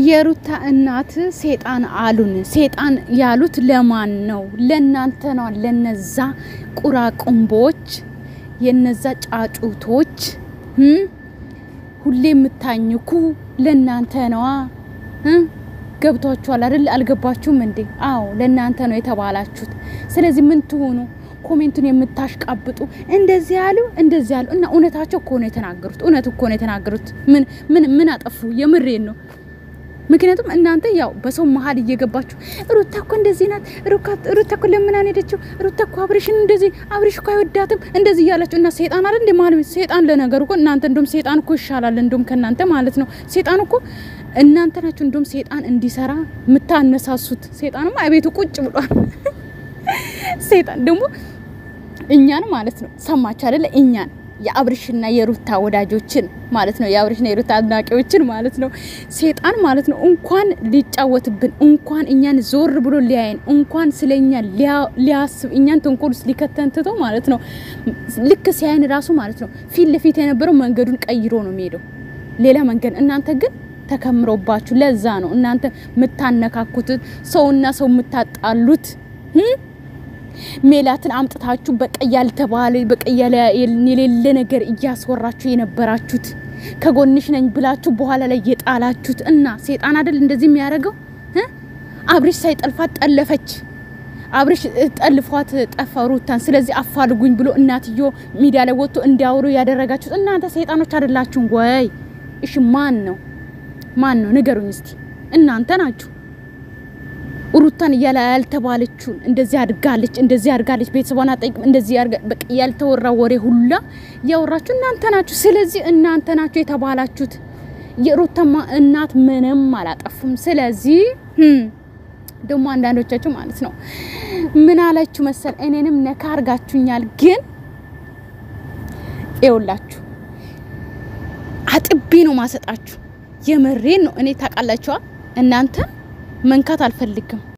የሩታ እናት ሴጣን አሉን። ሴጣን ያሉት ለማን ነው? ለእናንተ ነው። ለነዛ ቁራቁምቦች፣ የነዛ ጫጩቶች ሁሌ የምታኝኩ ለእናንተ ነዋ። ገብቷችኋል አይደል? አልገባችሁም እንዴ? አዎ ለእናንተ ነው የተባላችሁት። ስለዚህ ምን ትሆኑ? ኮሜንቱን የምታሽቃብጡ እንደዚህ ያሉ እንደዚህ ያሉ እና እውነታቸው እኮ ነው የተናገሩት። እውነት እኮ ነው የተናገሩት። ምን ምን ምን አጠፉ? የምሬን ነው። ምክንያቱም እናንተ ያው በሰው መሀል እየገባችሁ ሩታ እኮ እንደዚህ ናት፣ ሩታ እኮ ለምናን ሄደችው፣ ሩታ እኮ አብሬሽን እንደዚህ አብሬሽ እኮ አይወዳትም እንደዚህ እያላችሁ እና ሴጣን አይደል እንደ ማለት ሴጣን ለነገሩ እኮ እናንተ እንደውም ሴጣን እኮ ይሻላል እንደውም ከእናንተ ማለት ነው። ሴጣን እኮ እናንተ ናችሁ እንደውም ሴጣን እንዲሰራ የምታነሳሱት። ሴጣንማ ቤቱ ቁጭ ብሏል። ሴጣን ደግሞ እኛን ማለት ነው። ሰማችሁ አይደለ? እኛን የአብርሽና የሩታ ወዳጆችን ማለት ነው። የአብርሽና የሩታ አድናቂዎችን ማለት ነው። ሴጣን ማለት ነው። እንኳን ሊጫወትብን እንኳን እኛን ዞር ብሎ ሊያየን እንኳን ስለኛ ሊያስብ እኛን ተንኮል ውስጥ ሊከተን ትቶ ማለት ነው። ልክ ሲያይን ራሱ ማለት ነው ፊት ለፊት የነበረው መንገዱን ቀይሮ ነው የሚሄደው ሌላ መንገድ። እናንተ ግን ተከምሮባችሁ። ለዛ ነው እናንተ የምታነካኩት ሰውና ሰው የምታጣሉት ሜላትን አምጥታችሁ በቃ ያልተባለ በቃ የሌለ ነገር እያስወራችሁ የነበራችሁት ከጎንሽ ነኝ ብላችሁ በኋላ ላይ የጣላችሁት እና ሴጣን አይደል እንደዚህ የሚያደርገው? አብሪሽ ሳይጠልፋት ጠለፈች። አብሪሽ ጠልፏት ጠፋ ሩታን። ስለዚህ አፋልጉኝ ብሎ እናትዮ ሚዲያ ላይ ወጥቶ እንዲያወሩ ያደረጋችሁት እናንተ ሴጣኖች አይደላችሁም ወይ? እሺ ማን ነው ማን ነው ንገሩኝ እስቲ። እናንተ ናችሁ። ሩታን እያለ ያልተባለችውን እንደዚህ አድጋለች፣ እንደዚህ አድጋለች፣ ቤተሰቧን አጠይቅም፣ እንደዚህ በቃ ያልተወራ ወሬ ሁላ ያወራችሁ እናንተ ናችሁ። ስለዚህ እናንተ ናችሁ የተባላችሁት። የሩታማ እናት ምንም አላጠፉም። ስለዚህ ደግሞ አንዳንዶቻችሁ ማለት ነው ምን አላችሁ መሰል እኔንም ነካ አርጋችሁኛል። ግን ይኸውላችሁ አጥቤ ነው ማሰጣችሁ። የምሬን ነው። እኔ ታውቃላችኋ እናንተ መንካት አልፈልግም።